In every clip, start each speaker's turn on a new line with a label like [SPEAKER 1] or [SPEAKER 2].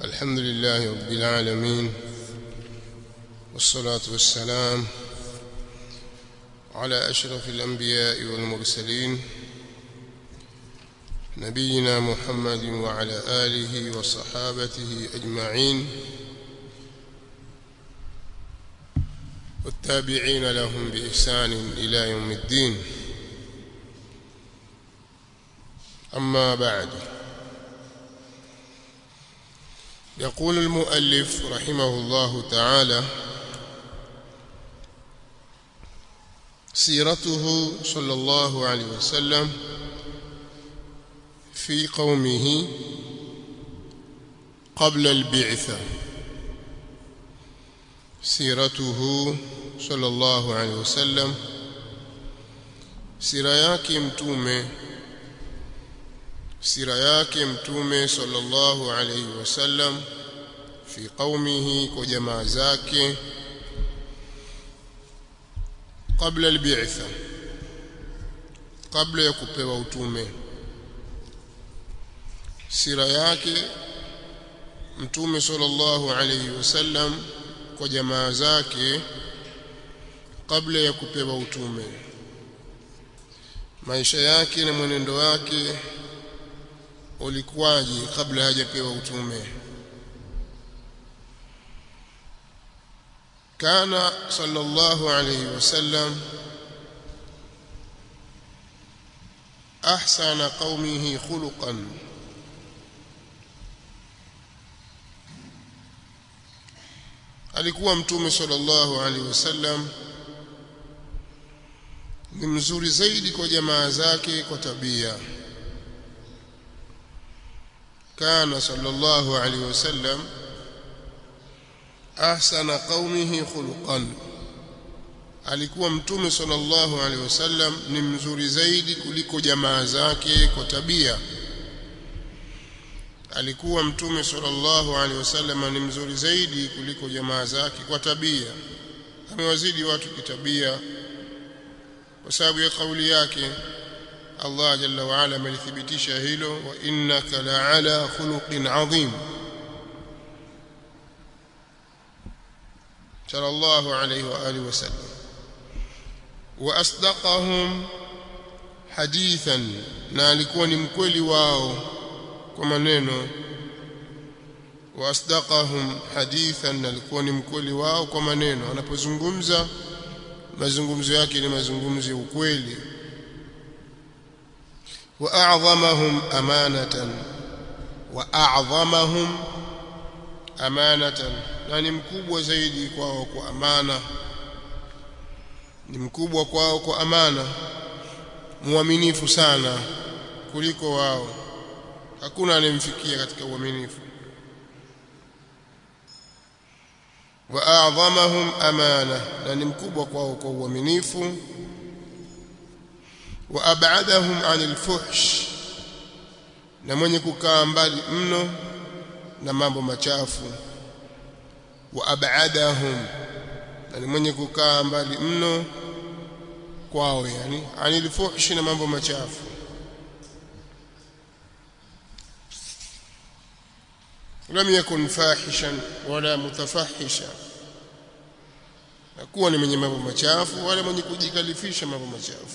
[SPEAKER 1] الحمد لله رب العالمين والصلاة والسلام على أشرف الأنبياء والمرسلين نبينا محمد وعلى آله وصحابته أجمعين والتابعين لهم بإحسان إلى يوم الدين أما بعد يقول المؤلف رحمه الله تعالى سيرته صلى الله عليه وسلم في قومه قبل البعثة سيرته صلى الله عليه وسلم sira yake mtume sira yake mtume sallallahu alayhi wasallam fi qaumihi kwa jamaa zake kabla albi'tha kabla ya kupewa utume sira yake mtume sallallahu alayhi wasallam kwa jamaa zake kabla ya kupewa utume maisha yake na mwenendo wake ulikuwaje kabla hajapewa utume kana sallallahu alayhi wasallam ahsana qaumihi khuluqan alikuwa mtume sallallahu alaihi wasallam ni mzuri zaidi kwa jamaa zake kwa tabia kana sallallahu alaihi wasallam ahsana qaumihi khuluqan alikuwa mtume sallallahu alaihi wasallam ni mzuri zaidi kuliko jamaa zake kwa tabia alikuwa mtume sallallahu alaihi wasallam ni mzuri zaidi kuliko jamaa zake kwa tabia amewazidi watu kitabia kwa sababu ya kauli yake Allah jalla wa ala amelithibitisha hilo wa innaka la'ala khuluqin adhim sallallahu alayhi wa alihi wasallam wa asdaqahum hadithan na alikuwa ni mkweli wao kwa maneno wa asdaqahum hadithan alikuwa ni mkweli wao kwa maneno anapozungumza mazungumzo yake ni mazungumzo ya ukweli wa a'dhamahum amanatan wa a'dhamahum amanatan na ni mkubwa zaidi kwao kwa amana ni mkubwa kwao kwa amana muaminifu sana kuliko wao hakuna anemfikia katika uaminifu wa a'dhamahum amana na ni mkubwa kwao kwa uaminifu wa ab'adahum 'anil fuhsh na mwenye kukaa mbali mno na mambo machafu wa ab'adahum na ni mwenye kukaa mbali mno kwao yani 'anil fuhsh na mambo machafu لم يكن فاحشا ولا متفحشا hakuwa ni mwenye mambo machafu wala mwenye kujikalifisha mambo machafu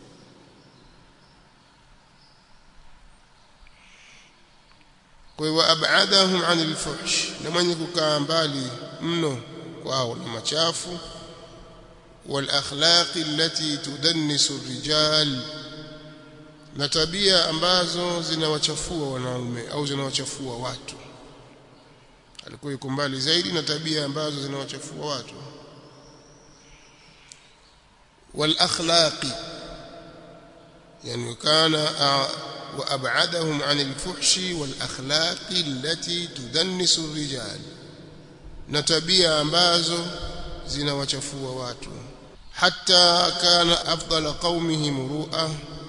[SPEAKER 1] kwa hiyo abadahum anil fuhsh na mwenye kukaa mbali mno kwao na machafu wal akhlaqi allati tudannisu rijal na tabia ambazo zinawachafua wanaume au zinawachafua watu alikuwa yuko mbali zaidi na tabia ambazo zinawachafua watu wal akhlaqi yani kana wa ab'adahum 'anil fuhshi wal akhlaqi allati tudannisu ar-rijal na tabia ambazo zinawachafua watu hatta kana afdala qaumihi muru'a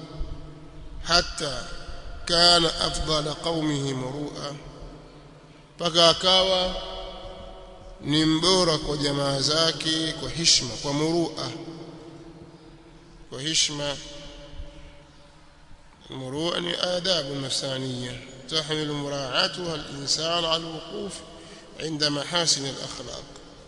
[SPEAKER 1] hatta kana afdala qaumihi muru'a mpaka akawa ni mbora kwa jamaa zake kwa heshima kwa murua kwa heshima murua ni adabu nafsaniya تحمل مراعاتها الإنسان على الوقوف عند محاسن الأخلاق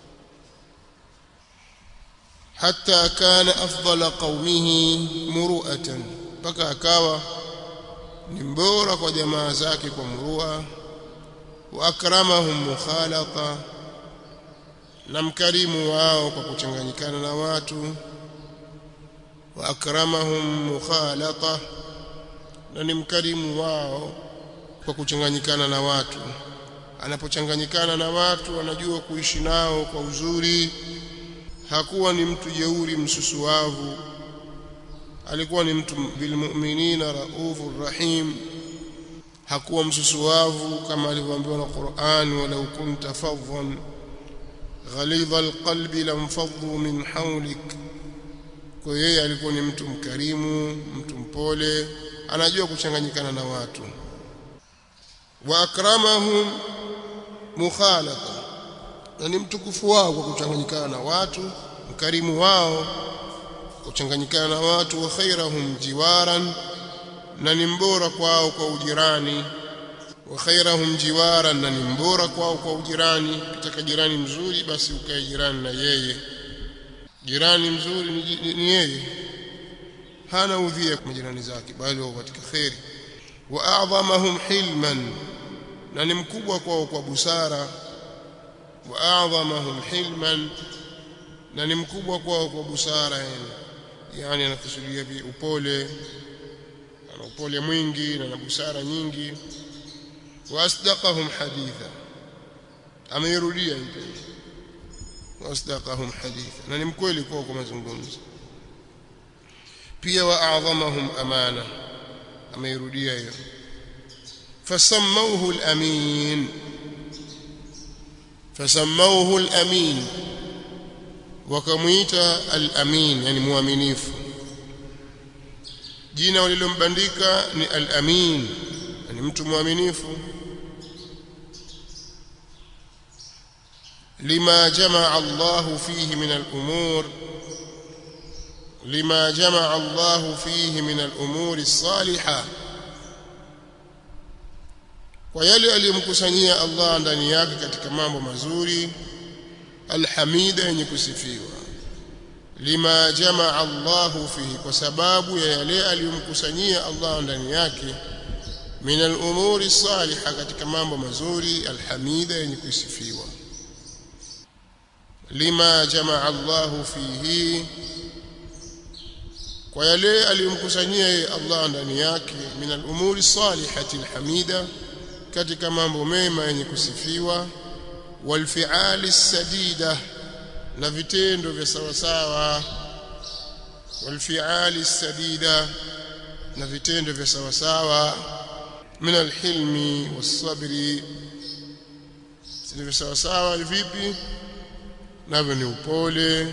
[SPEAKER 1] حتى كان أفضل قومه مروءة mpaka akawa ni mbora kwa jamaa zake kwa murua wa akramahum mukhalata na mkarimu wao kwa kuchanganyikana na watu wa akramahum mukhalata na ni mkarimu wao kwa kuchanganyikana na watu anapochanganyikana na watu anajua kuishi nao kwa uzuri hakuwa ni mtu jeuri msusuavu alikuwa ni mtu bilmu'minina raufur rahim hakuwa msusuavu kama alivyoambiwa na Qur'an walau kunta fadhan ghalidha alqalbi lamfaddu min hawlik kwa yeye alikuwa ni mtu mkarimu mtu mpole anajua kuchanganyikana na watu wa akramahum mukhalata na ni mtukufu wao kwa kuchanganyikana na watu mkarimu wao kuchanganyikana na watu wa khairahum jiwaran na ni mbora kwao kwa ujirani wa khairahum jiwaran na ni mbora kwao kwa ujirani kitaka jirani mzuri basi ukae jirani na yeye jirani mzuri ni, ni, ni yeye hana udhia kwa majirani zake bali wao katika khairi wa a'dhamahum hilman na ni mkubwa kwao kwa busara wa a'dhamahum hilman na ni mkubwa kwao kwa busara yani yani anakusudia bi upole ana upole mwingi na na busara nyingi wa asdaqahum haditha ameirudia hivyo wa asdaqahum haditha na ni mkweli kwao kwa mazungumzo pia wa a'dhamahum amana ameirudia hiyo fasammauhu al-amin fasammauhu al-amin wakamuita al-amin yani muaminifu jina walilombandika ni al-amin yani mtu muaminifu lima jamaa Allah fihi min al-umur lima jamaa Allah fihi min al-umur as-salihah kwa yale aliyomkusanyia Allah ndani yake katika mambo mazuri alhamida yenye kusifiwa lima jamaa Allahu fihi kwa sababu ya yale aliyomkusanyia Allah ndani yake min al-umuri salihah katika mambo mazuri alhamida yenye kusifiwa lima jamaa Allahu fihi kwa yale aliyomkusanyia Allah ndani yake min al-umuri salihati alhamida katika mambo mema yenye kusifiwa walfi'ali sadida na vitendo vya sawa sawa walfi'ali sadida na vitendo vya sawa sawa min alhilmi wasabri vitendo vya sawa sawa vipi navyo ni upole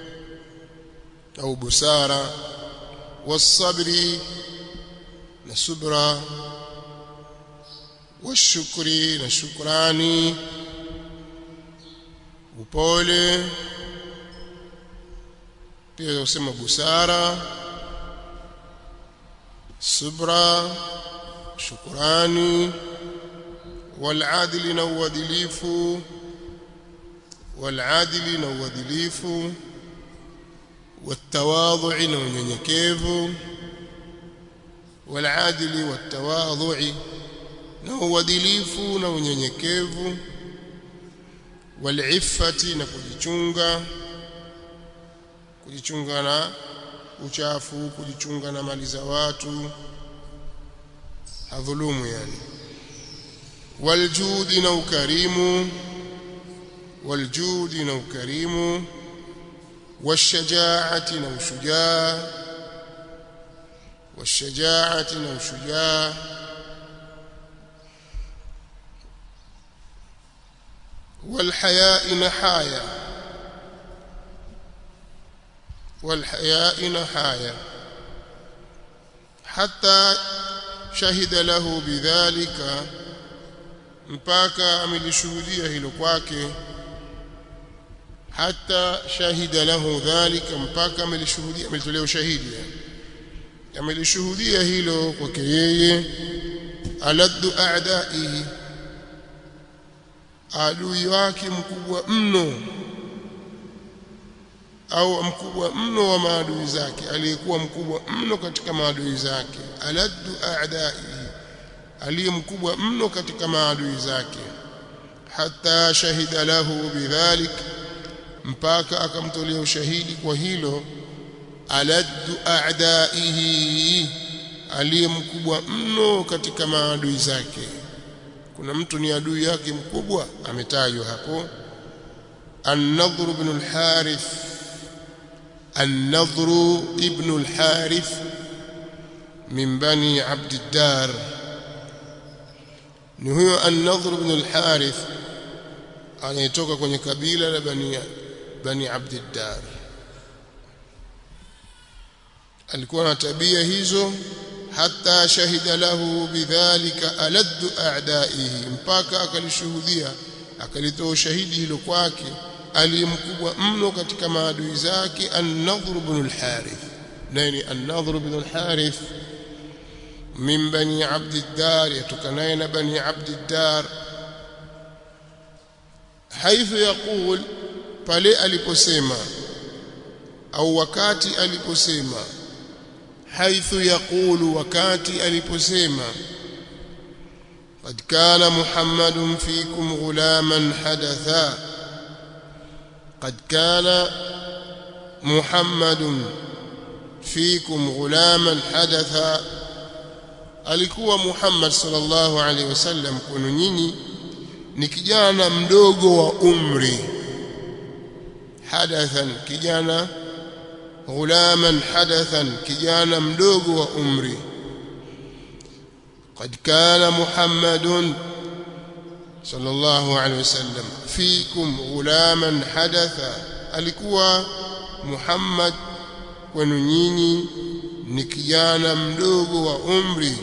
[SPEAKER 1] au busara wasabri na subra washukri na shukrani upole pia usema busara subra shukrani waladili na uadilifu waladili na uadilifu والتواضع na unyenyekevu waladili watawadhui na uadilifu na unyenyekevu walifati na kujichunga kujichunga na uchafu kujichunga na mali za watu hadhulumu yani waljudi na ukarimu waljudi na ukarimu washajaati na ushujaa washajaati na ushujaa والحياء نحايا والحياء نحايا حتى شهد له بذلك mpaka amelishuhudia hilo kwake hata shahida lahu dhalika mpaka amelishuhudia amelitolea ushahidi amelishuhudia hilo kwake yeye aladdu a'daihi adui wake mkubwa mno au mkubwa mno wa maadui zake aliyekuwa mkubwa mno katika maadui zake aladdu a'daihi aliye mkubwa mno katika maadui zake hatta shahida lahu bidhalik mpaka akamtolea ushahidi kwa hilo aladdu a'daihi aliye mkubwa mno katika maadui zake kuna mtu ni adui yake mkubwa ametajwa hapo an-nadhr ibn al-harith an-nadhr ibn al-harith min bani abd ad-dar ni huyo an-nadhr ibn al-harith anayetoka kwenye kabila la bani bani abd ad-dar alikuwa na tabia hizo hata shahida lahu bidhalika aladdu a'daihi mpaka akalishuhudia akalitoa ushahidi hilo kwake aliyemkubwa mno katika maadui zake an-nadhr ibn al-harith nani an-nadhr ibn al-harith min bani abd ad-dar yatokanaye na bani abd ad-dar haithu yaqul pale aliposema au wakati aliposema حيث يقول وكاتي aliposema قد كان محمد فيكم غلاما حدثا قد كان محمد فيكم غلاما حدثا alikuwa Muhammad sallallahu alaihi wasallam kwenu nyinyi ni kijana mdogo wa umri hadathan kijana غلاما حدثا كجانا مدوغ وأمري قد كان محمد صلى الله عليه وسلم فيكم غلاما حدثا alikuwa Muhammad kwenu nyinyi ni kijana mdogo wa umri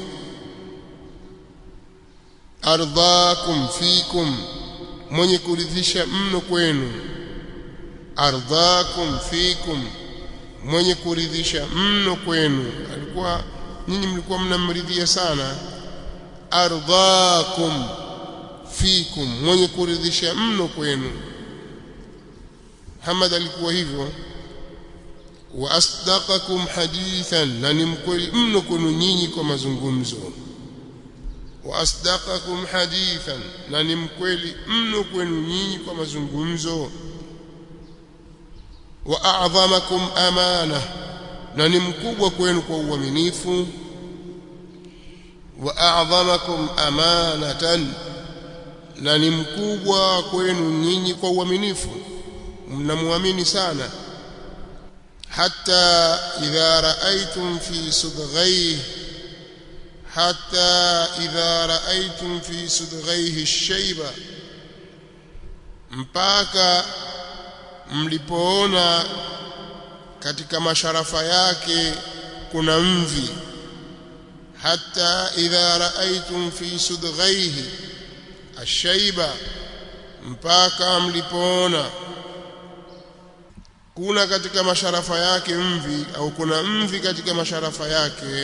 [SPEAKER 1] ardhakum fikum mwenye kuridhisha mno kwenu ardhakum fikum mwenye kuridhisha mno kwenu alikuwa nyinyi mlikuwa mnamridhia sana ardhakum fikum mwenye kuridhisha mno kwenu Muhammad alikuwa hivyo wa asdaqakum hadithan na ni mkweli mno kwenu nyinyi kwa mazungumzo wa asdaqakum hadithan na ni mkweli mno kwenu nyinyi kwa mazungumzo wa a'dhamakum amana na ni mkubwa kwenu kwa uaminifu wa a'dhamakum amanatan na ni mkubwa kwenu nyinyi kwa uaminifu mnamuamini sana hatta idha ra'aytum fi sudghayhi hatta idha ra'aytum fi sudghayhi ash-shayba mpaka mlipoona katika masharafa yake kuna mvi hata idha raaitum fi sudghaihi ashaiba mpaka mlipoona kuna katika masharafa yake mvi au kuna mvi katika masharafa yake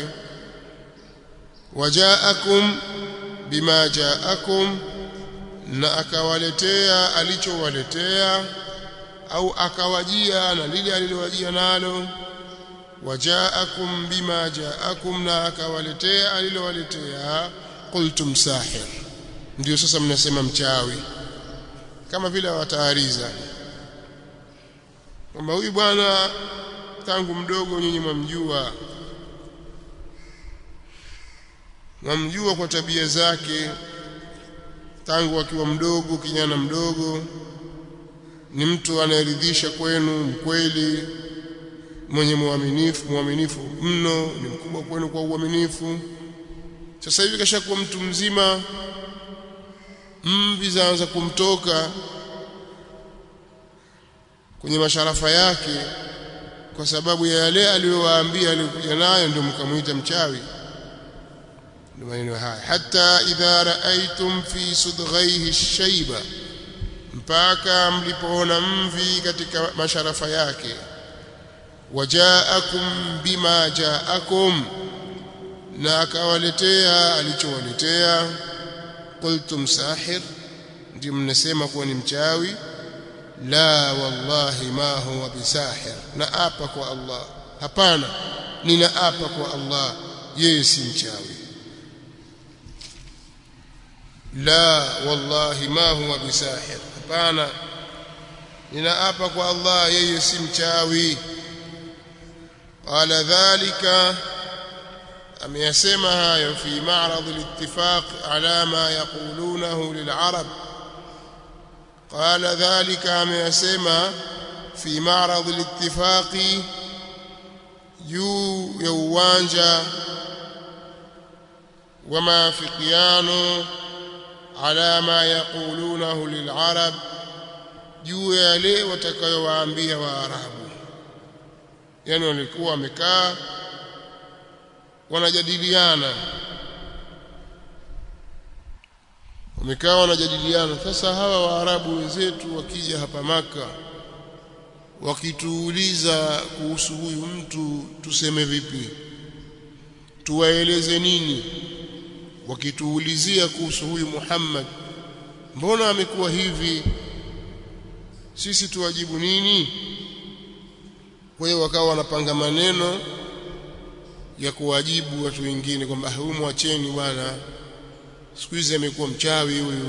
[SPEAKER 1] wajaakum bima jaakum na akawaletea alichowaletea au akawajia na lile alilowajia nalo wajaakum bima jaakum na akawaletea alilowaletea qultum sahir ndio sasa mnasema mchawi kama vile wataariza kwamba huyu bwana tangu mdogo nyinyi mwamjua mwamjua kwa tabia zake tangu akiwa mdogo kijana mdogo ni mtu anayeridhisha kwenu mkweli mwenye muaminifu muaminifu mno ni mkubwa kwenu kwa uaminifu sasa hivi kashakuwa mtu mzima mvi zaanza kumtoka kwenye masharafa yake kwa sababu ya yale aliyowaambia aliyokuja nayo ndio mkamuita mchawi ndio maneno haya hata idha raaitum fi sudghaihi shayba mpaka mlipoona mvi katika masharafa yake wajaakum bima jaakum na akawaletea alichowaletea qultum sahir ndio mnasema kuwa ni mchawi la wallahi ma huwa bisahir na apa kwa Allah hapana nina apa kwa Allah yeye si mchawi la wallahi ma huwa bisahir hapana ninaapa kwa Allah yeye si mchawi qala dhalika ameyasema hayo fi ma'rad al-ittifaq ala ma yaqulunahu lil-arab qala dhalika ameyasema fi ma'rad al-ittifaq juu ya uwanja wa maafikiano ala ma yaqulunahu lil-arab juu ya yale watakayowaambia waarabu yani walikuwa wamekaa wanajadiliana wamekaa wanajadiliana sasa hawa waarabu wenzetu wakija hapa maka wakituuliza kuhusu huyu mtu tuseme vipi tuwaeleze nini wakituulizia kuhusu huyu Muhammad mbona amekuwa hivi sisi tuwajibu nini kwa hiyo wakawa wanapanga maneno ya kuwajibu watu wengine kwamba huyu mwacheni bwana siku hizi amekuwa mchawi huyu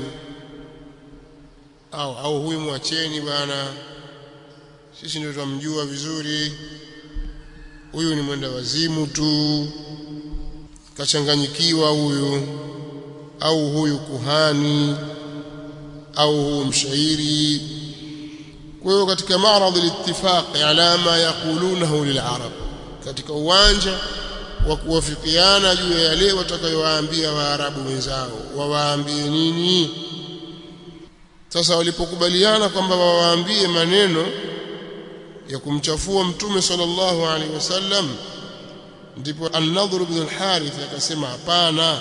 [SPEAKER 1] au au huyu mwacheni bwana sisi ndio tunamjua vizuri huyu ni mwenda wazimu tu kachanganyikiwa huyu au huyu kuhani au huyu mshairi kwa hiyo katika maradhi al-ittifaq ala ma yaqulunahu lil-arab katika uwanja wa kuwafikiana juu ya yale watakayowaambia waarabu wenzao wawaambie nini sasa walipokubaliana kwamba wawaambie maneno ya kumchafua mtume sallallahu alaihi wasallam ndipo an-nadhr ibn al-harith akasema hapana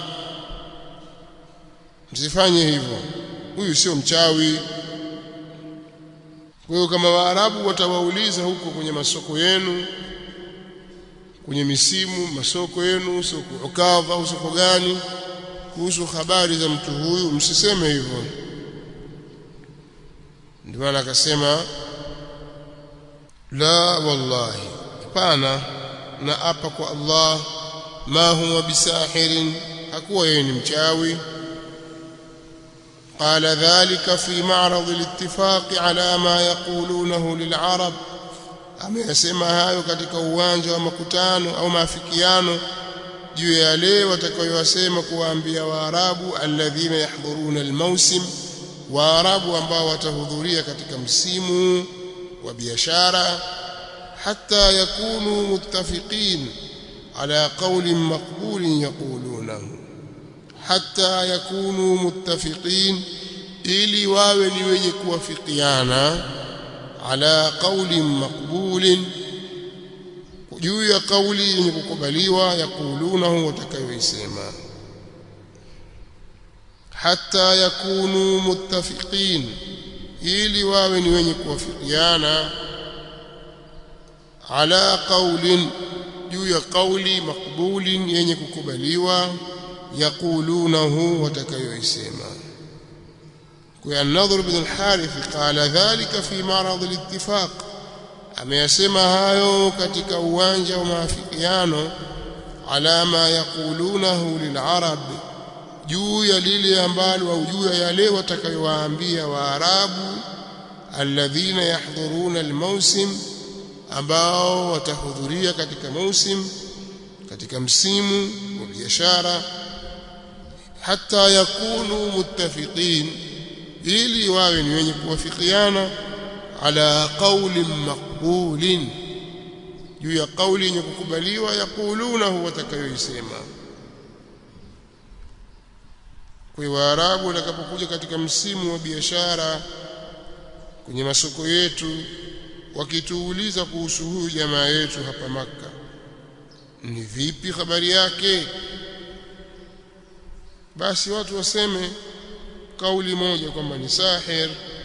[SPEAKER 1] msifanye hivyo huyu sio mchawi kwa hiyo kama waarabu watawauliza huko kwenye masoko yenu kwenye misimu masoko yenu soko ukadha au soko gani kuhusu habari za mtu huyu msiseme hivyo ndio maana akasema la wallahi hapana na apa kwa Allah ma huwa bisahirin hakuwa yeye ni mchawi قال ذلك في معرض الاتفاق على ما يقولونه للعرب ameyasema hayo katika uwanja wa makutano au maafikiano juu ya yale watakayoyasema kuwaambia waarabu alladhina yahdhuruna almawsim waarabu ambao watahudhuria katika msimu wa biashara hatta yakunu muttafiqin ala qawlin maqbulin yaqulunahu hatta yakunu muttafiqin ili wawe ni wenye kuwafikiana ala qawlin maqbulin juu ya kauli yenye kukubaliwa yaqulunahu watakayoisema hatta yakunu muttafiqin ili wawe ni wenye kuwafikiana ala qawlin juu ya kauli maqbulin yenye kukubaliwa yaqulunahu watakayoisema kwa an-nadhr ibn al-harith qala dhalika fi ma'rad al-ittifaq ameyasema hayo katika uwanja wa maafikiano ala ma yaqulunahu lil-arab juu ya lile ambalo au juu ya yale watakayowaambia waarabu alladhina yahdhuruna al-mawsim ambao watahudhuria katika mausim katika msimu wa biashara hata yakunu muttafiqin ili wawe ni wenye kuwafikiana ala qawlin maqbulin juu ya kauli yenye kukubaliwa yaqulunahu watakayoisema kwa waarabu watakapokuja katika msimu wa biashara kwenye masoko yetu wakituuliza kuhusu huyu jamaa yetu hapa maka ni vipi habari yake basi watu waseme kauli moja kwamba ni sahir